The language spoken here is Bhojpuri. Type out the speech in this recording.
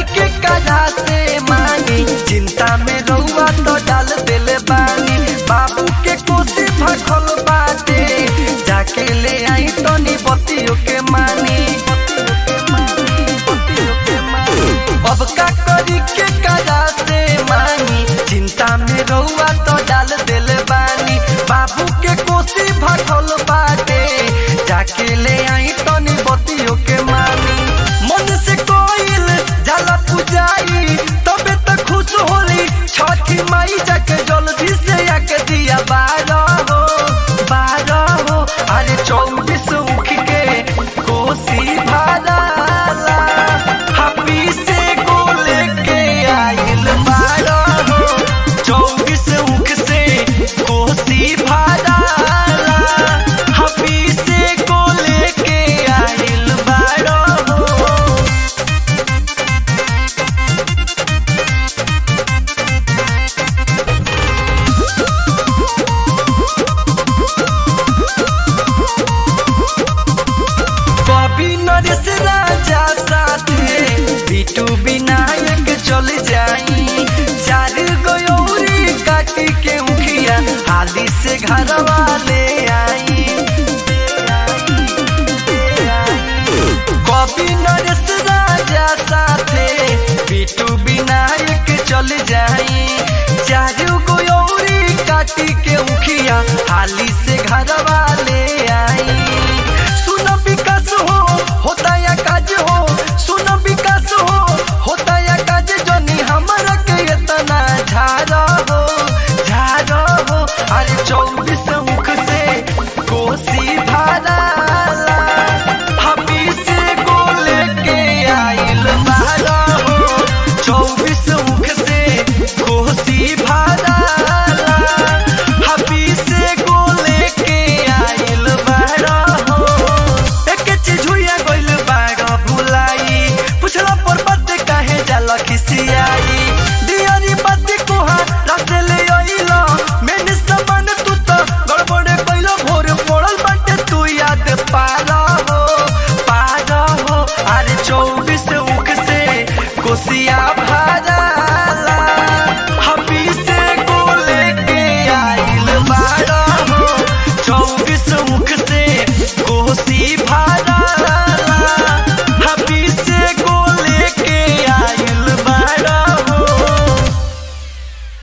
करी के कजा से मानी चिंता में रउआ तो डाल दिल बानी बाबू के कोसी भखल बाटे जाके ले आई तनी बतियो के मानी अब का करी के कजा से मानी चिंता में रउआ तो डाल दिल बानी बाबू के कोसी भखल बाटे जाके ले आई तनी बतियो के मानी मन से कोइल जाला पुजाई तबे त खुश होली छठी माई जाके जल्दी से आके दिया बारह हो बारह हो अरे चौबीस उख के कोसी भादाला हापी से को लेके आइल बारह हो चौबीस उख से कोसी भादाला हापी से को लेके आइल बारह हो कभी नरेश राजा साथे बिटू विनायक चल जाई चार गयोरी काटी के उखिया हाली से घर वाले आई कभी नरेश राजा साथे बिटू विनायक चल जाई चार गयोरी काटी के उखिया हाली से घर वाले आई सुन विकास हो होता या काज हो सुन विकास हो होता या काज जनी हमरा के इतना झारा हो झारा हो अरे चौबीस मुख से कोसी भाराला हबी से को लेके आइल बारा हो चौबीस मुख से कोसी भाराला हबी से को लेके आइल बारा हो एक चीज हुआ गइल बाड़ा भुलाई पुछला पर बात काहे जाला खिसियाई दियारी बात कोहा रात ले आइला मैंने सामान तू तो गड़बड़े कइलो भोर पड़ल बाटे तू याद पारा हो पारा हो अरे चौबीस उख से कोसिया भारा